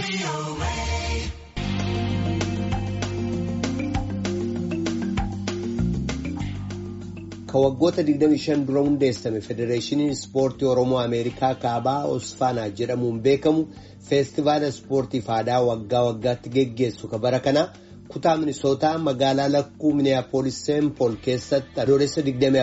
Ka waggoota 25 dura hundeessame Federeeshiniin Ispoortii Oromoo Ameerikaa Kaabaa Osfaanaa jedhamuun beekamu feestivaala ispoortiif aadaa waggaa waggaatti geggeessu ka bara kana kutaa Minisootaa magaalaa lakkuu Miniyaapolis Seenpool keessatti adoolessa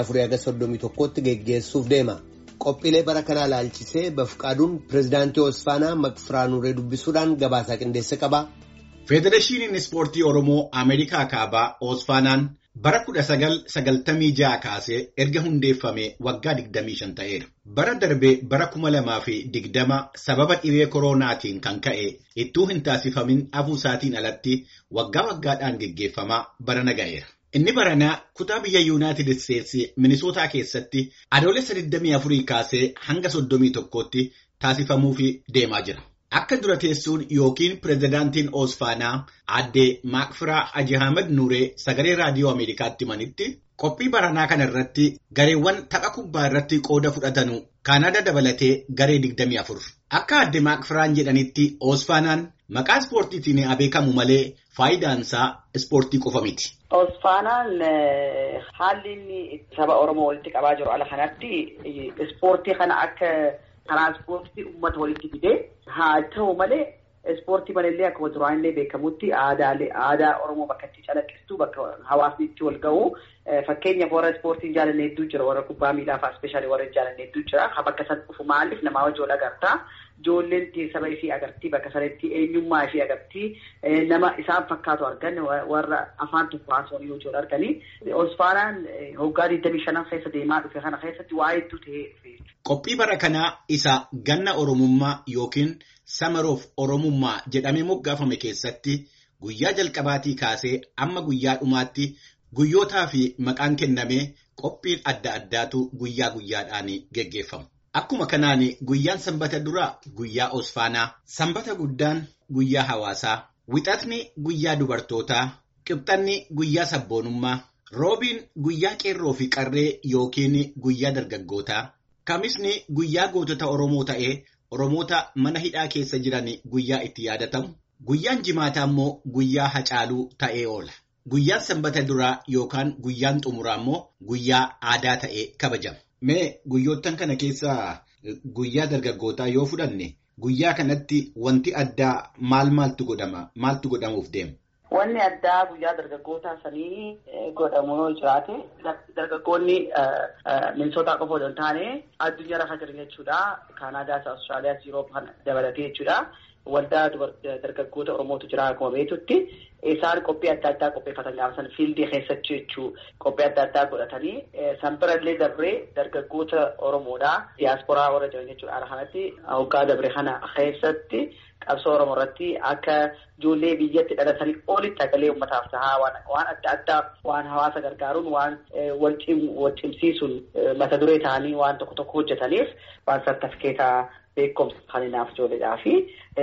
24-31tti geggeessuuf deema. Qophiilee bara kanaa ilaalchisee bafqaaduun pirezidaantii Osfaanaa Makfiraanuree dubbisuudhaan gabaasaa qindeesse qaba. Federeeshiniin Ispoortii Oromoo Ameerikaa Kaabaa Osfaanaan bara 1996 kaasee erga hundeeffame waggaa 25 ta'eera. Bara darbee bara 2020 sababa dhibee koronaatiin kan ka'e ittuu hin taasifamin hafuusaatiin alatti waggaa waggaadhaan geggeeffamaa bara naga'eera. Inni baranaa kutaa biyya Yuunaayitid Isteetsi Minisootaa keessatti adoolessa 24 kaasee hanga 31tti taasifamuuf deemaa jira. Akka dura teessuun yookiin pirezidaantiin Osfaanaa aadde Maakfiraa Haji Ahmed Nuuree sagalee raadiyoo Ameerikaatti himanitti qophii baranaa kana irratti gareewwan tapha kubbaa irratti qooda fudhatanu Kaanaada dabalatee garee 24. Akka aadde Maakfiraan jedhanitti Osfaanaan maqaa ispoortiitiin beekamu malee faayidaansaa ispoortii qofa miti. Osfaanaan haalli inni saba Oromoo walitti qabaa jiru ala kanatti ispoortii kana akka karaa ispoortii uummata walitti fidee haa ta'u malee ispoortii malallee akkuma duraanillee beekamutti aadaalee aadaa Oromoo bakka itti calaqqistu bakka hawaasni itti wal ga'u fakkeenyaaf warra ispoortiin jaalanne hedduu jira warra kubbaa miilaa fa'aa ispeeshaalii warra jaalanne hedduu jira bakka san dhufu maaliif namaa wajjin wal agartaa ijoolleen saba ishii agartii bakka sanatti eenyummaa ishii agartii nama isaan fakkaatu argan warra afaan tokko haasawanii yoo jiru arganii Osfaanaan hoggaa 25 keessa deemaa dhufe kana keessatti waa hedduu ta'ee dhufe. Qophii bara kanaa isa ganna Oromummaa yookiin Samaroof Oromummaa jedhamee moggaafame keessatti guyyaa jalqabaatii kaasee amma guyyaa dhumaatti guyyootaa fi maqaan kennamee qophiin adda addaatu guyyaa guyyaadhaan geggeeffamu. Akkuma kanaan guyyaan sanbata duraa guyyaa Osfaanaa, sanbata guddaan guyyaa hawaasaa, wixatni guyyaa dubartootaa, qibxanni guyyaa sabboonummaa, roobiin guyyaa qeerroo fi qarree yookiin guyyaa dargaggootaa, kamisni guyyaa gootota Oromoo ta'ee Oromoota mana hidhaa keessa jiran guyyaa itti yaadatamu, guyyaan jimaataa immoo guyyaa hacaaluu ta'ee oola. Guyyaan sanbata duraa yookaan guyyaan xumuraa immoo guyyaa aadaa ta'ee kabajama. Mee guyyoottan kana keessaa guyyaa dargaggootaa yoo fudhanne guyyaa kanatti wanti addaa maal maaltu godhama? Maaltu godhamuuf deema? Wanni addaa guyyaa dargaggootaa sanii godhamu yoo jiraate dargaggoonni minisootaa qofa osoo hin taane addunyaa lafa jiran jechuudha. Kaanaadaas, Awustiraaliyaas, Yuuroop kan dabalatee jechuudha. Waldaa dargaggoota Oromootu jira akkuma beektutti. Isaan qophii adda addaa qopheeffatan gaafa sana fiildii keessatti jechuu qophii adda addaa godhatanii san birallee dabree dargaggoota Oromoodhaa diyaasporaa warra jiran jechuudha. Haala kanatti hoggaa dabre kana keessatti qabsoo Oromoo irratti akka ijoollee biyyatti dhalatanii olitti hagalee uummataaf tahaa waan adda addaa waan hawaasa gargaaruun waan wal cimsiisuun mata duree ta'anii waan tokko tokko hojjetaniif waan sartifikeetaa beekumsa kan hinaaf ijoolleedhaa fi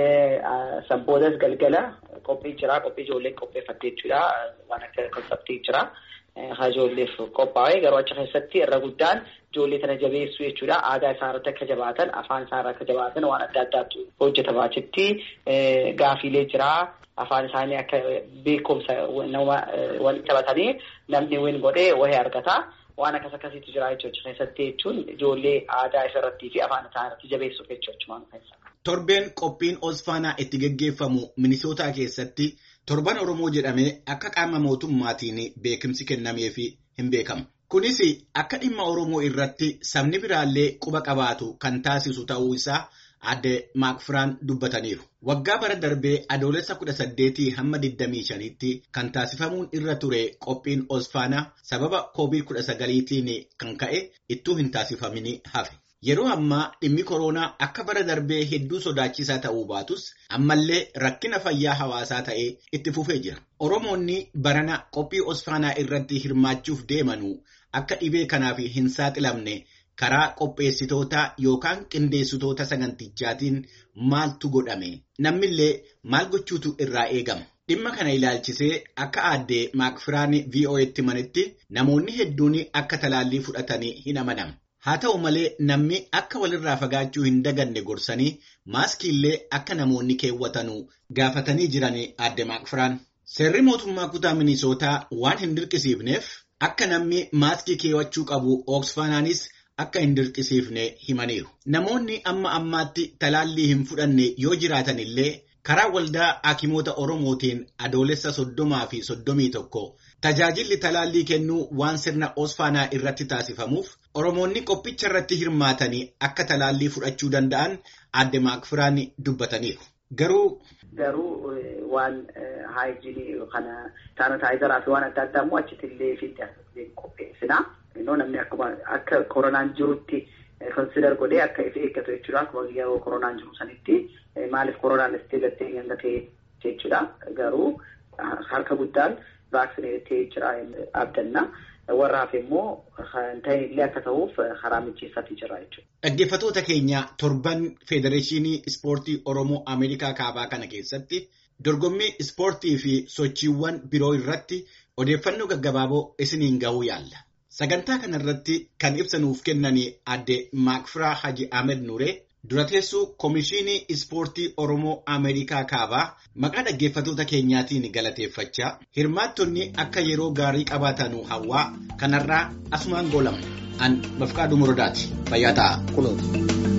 sanboodas galgala qophii jira qophii ijoolleen qopheeffattee jechuudha waan akka konseptii jira haa ijoolleef qophaa'ee garuu achi keessatti irra guddaan ijoollee tana jabeessuu jechuudha aadaa isaa irratti akka jabaatan afaan isaa irratti akka jabaatan waan adda addaatu hojjetama achitti gaafiilee jira afaan isaanii akka beekumsa nama waliin taphatanii namni win godhee wahee argata. waan akkas akkasiitu jira jechuudha keessatti jechuun ijoollee aadaa isa irrattii fi afaan isaa irratti jabeessuuf jechuudha keessa. Torbeen qophiin Osfaanaa itti geggeeffamu Minisootaa keessatti torban Oromoo jedhamee akka qaama mootummaatiin beekumsi kennamee fi hin beekamu. Kunis akka dhimma Oromoo irratti sabni biraallee quba qabaatu kan taasisu ta'uu isaa aadde Maakfiraan dubbataniiru. Waggaa bara darbee adoolessa kudha saddeetii hamma 25tti kan taasifamuun irra ture qophiin Osfaanaa sababa koovid kudha sagaliitiin kan ka'e ittuu hin taasifamin hafe. Yeroo ammaa dhimmi koronaa akka bara darbee hedduu sodaachisaa ta'uu baatus ammallee rakkina fayyaa hawaasaa ta'ee itti fufee jira. Oromoonni barana qophii Osfaanaa irratti hirmaachuuf deemanuu akka dhibee kanaaf hin saaxilamne karaa qopheessitoota yookaan qindeessitoota sagantichaatiin maaltu godhame nammillee maal gochuutu irraa eegama. Dhimma kana ilaalchisee akka aadde Maakfiraan VOA'tti manitti namoonni hedduun akka talaallii fudhatanii hin amanamu. Haa ta'u malee namni akka walirraa fagaachuu hin daganne gorsanii maaskiillee akka namoonni keewwatanuu gaafatanii jiran adde maakfiraan. Seerri mootummaa kutaa Minisootaa waan hin dirqisiifneef akka namni maaskii keewwachuu qabu Ooksfaanaanis akka hin dirqisiifne himaniiru. Namoonni amma ammaatti talaallii hin fudhanne yoo jiraatan illee karaa waldaa hakimoota Oromootiin adoolessa soddomaa fi soddomii tokko tajaajilli talaallii kennuu waan sirna Oosfaanaa irratti taasifamuuf Oromoonni qophicha irratti hirmaatanii akka talaallii fudhachuu danda'an adde maakfiraan dubbataniiru. Garuu. Garuu waan haayijinii kana saanitaayizaraa fi waan adda addaa immoo achitti illee fi qopheessina. Namni akkuma akka koronaan jirutti konsider godhee akka ifi eeggatu jechuudha. Akkuma yeroo koronaan jiru sanitti maaliif koronaan itti gattee hanga ta'e jechuudha. Garuu harka guddaan vaaksineettee jira abdanna. Warraaf immoo kan ta'e illee akka ta'uuf karaa mijeessatii jira jechuudha. Dhaggeeffattoota keenya torban Federeeshinii Ispoortii Oromoo Ameerikaa Kaabaa kana keessatti dorgommii ispoortii fi sochiiwwan biroo irratti odeeffannoo gaggabaaboo isiniin gahuu yaalla. Sagantaa kanarratti kan ibsa nuuf kennanii adde Maakfiraa Haji Ahmed Nuree dura teessuu Komishinii Ispoortii Oromoo Ameerikaa Kaabaa maqaa dhaggeeffattoota keenyaatiin galateeffachaa hirmaattonni akka yeroo gaarii qabaatanu hawwaa kanarraa asumaan goolama. An Mafqaaduu Morodaati. Fayyaa ta'a. Kunuunsa.